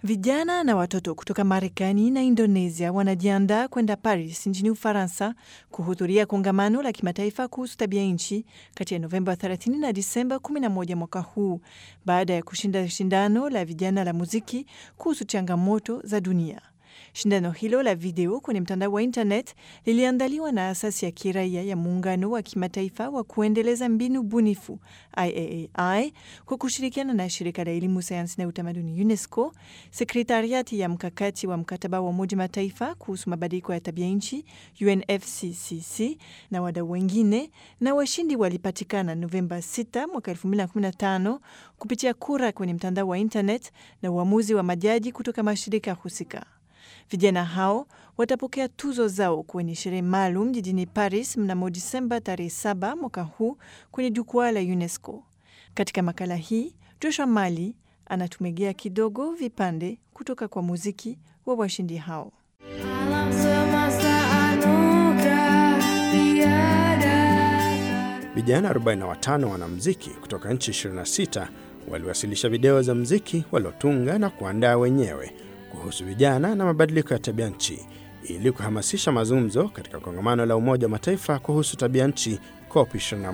Vijana na watoto kutoka Marekani na Indonesia wanajiandaa kwenda Paris nchini Ufaransa kuhudhuria kongamano la kimataifa kuhusu tabia nchi kati ya Novemba 30 na Disemba 11 mwaka huu baada ya kushinda shindano la vijana la muziki kuhusu changamoto za dunia. Shindano hilo la video kwenye mtandao wa internet liliandaliwa na asasi ya kiraia ya muungano wa kimataifa wa kuendeleza mbinu bunifu IAAI kwa kushirikiana na shirika la elimu, sayansi na utamaduni UNESCO, sekretariati ya mkakati wa mkataba wa Umoja Mataifa kuhusu mabadiliko ya tabia nchi UNFCCC na wadau wengine, na washindi walipatikana Novemba 6 mwaka 2015 kupitia kura kwenye mtandao wa internet na uamuzi wa majaji kutoka mashirika husika. Vijana hao watapokea tuzo zao kwenye sherehe maalum jijini Paris mnamo Disemba tarehe 7 mwaka huu kwenye jukwaa la UNESCO. Katika makala hii, Joshua Mali anatumegea kidogo vipande kutoka kwa muziki wa washindi hao. Alam semesta anugerah tiada Vijana 45 wanamuziki kutoka nchi 26 waliwasilisha video za muziki waliotunga na kuandaa wenyewe kuhusu vijana na mabadiliko ya tabia nchi ili kuhamasisha mazungumzo katika kongamano la Umoja wa Mataifa kuhusu tabia nchi COP 21.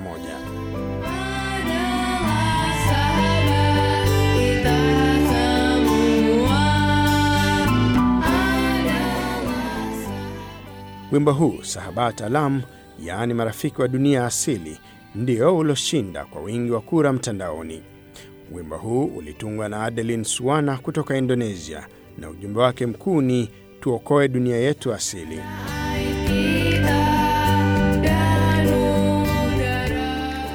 adalah sahabat kita semua adalah Wimbo huu Sahabat Alam, yaani marafiki wa dunia asili, ndio ulioshinda kwa wingi wa kura mtandaoni. Wimbo huu ulitungwa na Adeline Suwana kutoka Indonesia na ujumbe wake mkuu ni tuokoe dunia yetu asili. kita dan udara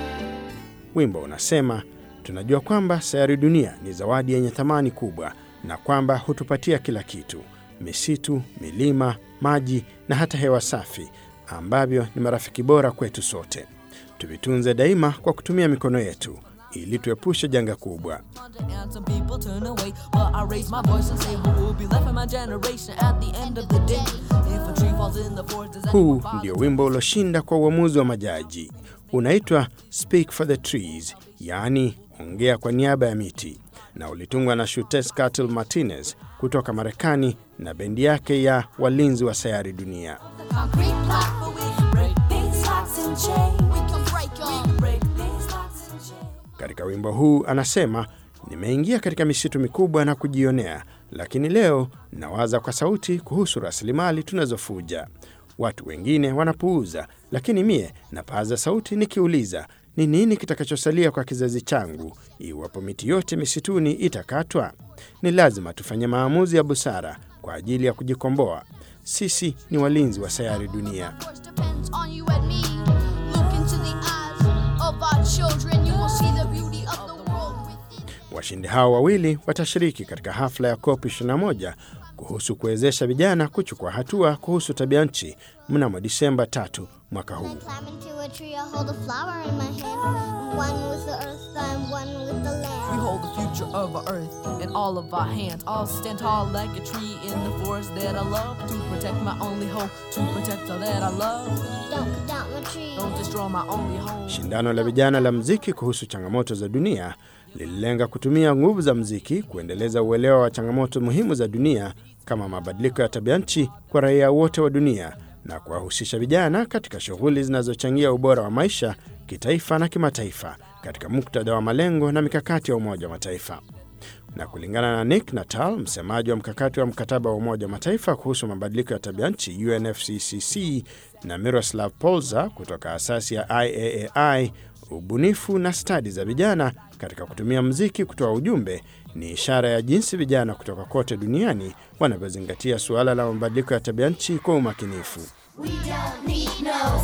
Wimbo unasema tunajua kwamba sayari dunia ni zawadi yenye thamani kubwa na kwamba hutupatia kila kitu: misitu, milima, maji na hata hewa safi, ambavyo ni marafiki bora kwetu sote. Tuvitunze daima kwa kutumia mikono yetu ili tuepushe janga kubwa. And some people turn away, but I raise my voice and say, Who will be left in my generation at the end of the day? If a tree falls in the forest, does Huu anyone bother? ndio wimbo ulioshinda kwa uamuzi wa majaji. Unaitwa Speak for the Trees, yaani ongea kwa niaba ya miti, na ulitungwa na Shutes Cattle Martinez kutoka Marekani na bendi yake ya walinzi wa sayari dunia. concrete platform, we can break these locks and chains. We can break 'em. We can break these locks and chains. Katika wimbo huu anasema, nimeingia katika misitu mikubwa na kujionea, lakini leo nawaza kwa sauti kuhusu rasilimali tunazofuja. Watu wengine wanapuuza, lakini mie napaza sauti nikiuliza, ni nini kitakachosalia kwa kizazi changu iwapo miti yote misituni itakatwa? Ni lazima tufanye maamuzi ya busara kwa ajili ya kujikomboa. Sisi ni walinzi wa sayari dunia. course depends on you and me. Look into the eyes of our children, you will see the beauty of the world within. Washindi hao wawili watashiriki katika hafla ya COP 21 kuhusu kuwezesha vijana kuchukua hatua kuhusu tabia nchi mnamo Disemba tatu mwaka huu. Climb into a tree, I hold a flower in my hand. One with the earth, I'm one with the We land. hold the future of our earth in all of our hands. I'll stand tall like a tree in the forest that I love. To protect my only home, to protect all that I love. Don't cut down my tree. Don't destroy my only home. Shindano la vijana la mziki kuhusu changamoto za dunia lililenga kutumia nguvu za mziki kuendeleza uelewa wa changamoto muhimu za dunia kama mabadiliko ya tabia nchi kwa raia wote wa dunia na kuwahusisha vijana katika shughuli zinazochangia ubora wa maisha kitaifa na kimataifa katika muktadha wa malengo na mikakati ya Umoja wa Mataifa. Na kulingana na Nick Natal, msemaji wa mkakati wa mkataba wa Umoja wa Mataifa kuhusu mabadiliko ya tabia nchi UNFCCC, na Miroslav Polza kutoka asasi ya IAAI, ubunifu na stadi za vijana katika kutumia mziki kutoa ujumbe ni ishara ya jinsi vijana kutoka kote duniani wanavyozingatia suala la mabadiliko ya tabia nchi kwa umakinifu. We don't need no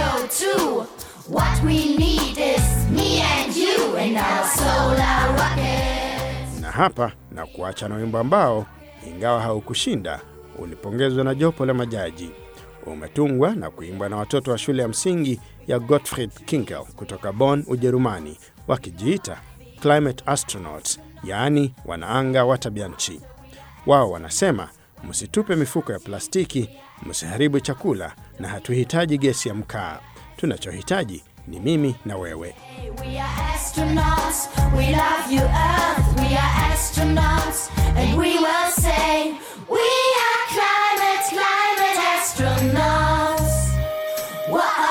CO2. What we need is me and you and our solar rocket. na hapa na kuacha na wimbo ambao ingawa haukushinda ulipongezwa na jopo la majaji. Umetungwa na kuimbwa na watoto wa shule ya msingi ya Gottfried Kinkel kutoka Bonn, Ujerumani, wakijiita climate astronauts, yaani wanaanga wa tabia nchi. Wao wanasema msitupe mifuko ya plastiki, msiharibu chakula, na hatuhitaji gesi ya mkaa. Tunachohitaji ni mimi na wewe. We are astronauts. We love you, Earth. We are astronauts. And we will say, We are climate, climate astronauts. Whoa.